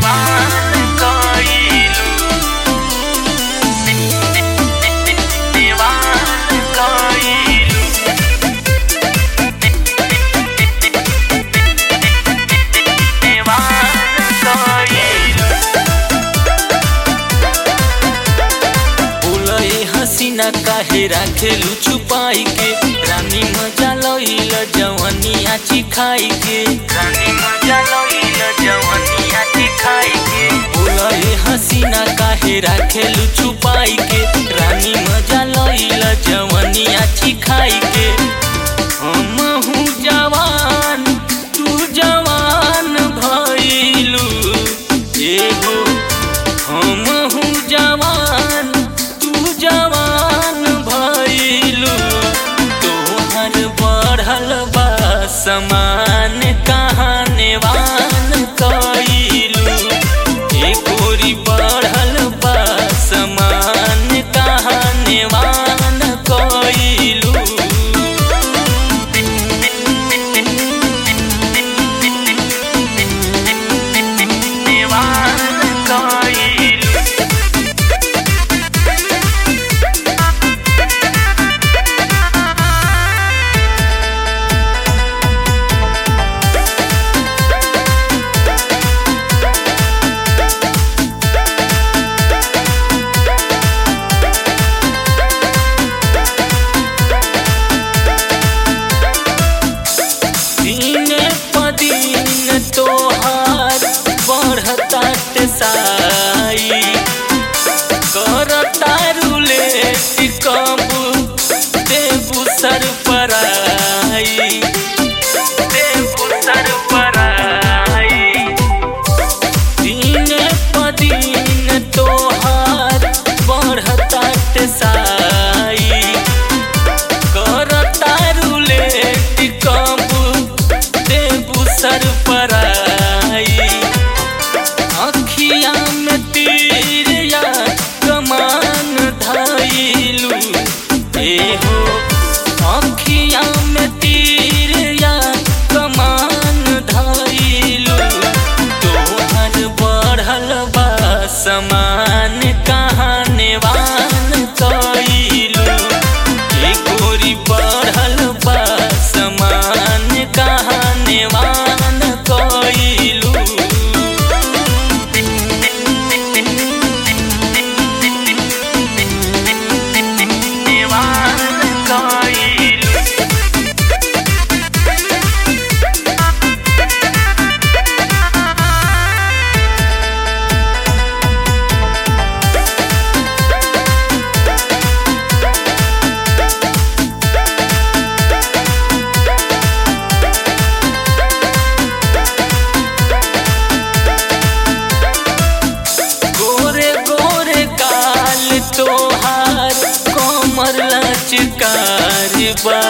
हसीना काहे राखेलू छुपाई के रानी मजा लइल जवनिया चिखाई के रानी मजा लइल जवनिया चिखाई के बोले हसीना काहे राखेलू छुपाई के रानी मजा लइल जवनिया चिखाई के हम हूँ जवान तू जवान भइलू एगो हम हूँ जवान तू जवान भइलू तोहर बढ़ल बा समान कहानेवान कइलू ए गोरी बढ़ल बा समान कहानेवान कइलू दिन प दिन तोहार बढ़ता साई करता रुले कब देबू सर पर आई देबू सर पर आई दिन प दिन तोहार बढ़ता साई करता रुले कब देबू सर पर आई अखिया में तीर या कमान धइलू एहो अखिया में तीर या कमान धइलू तोहर बढ़ल बा समान कहानेवान कइलू ए गोरी बढ़ल बा समान कहानेवान कइलू गोरे गोरे काल तोहार कोमर लचकार बा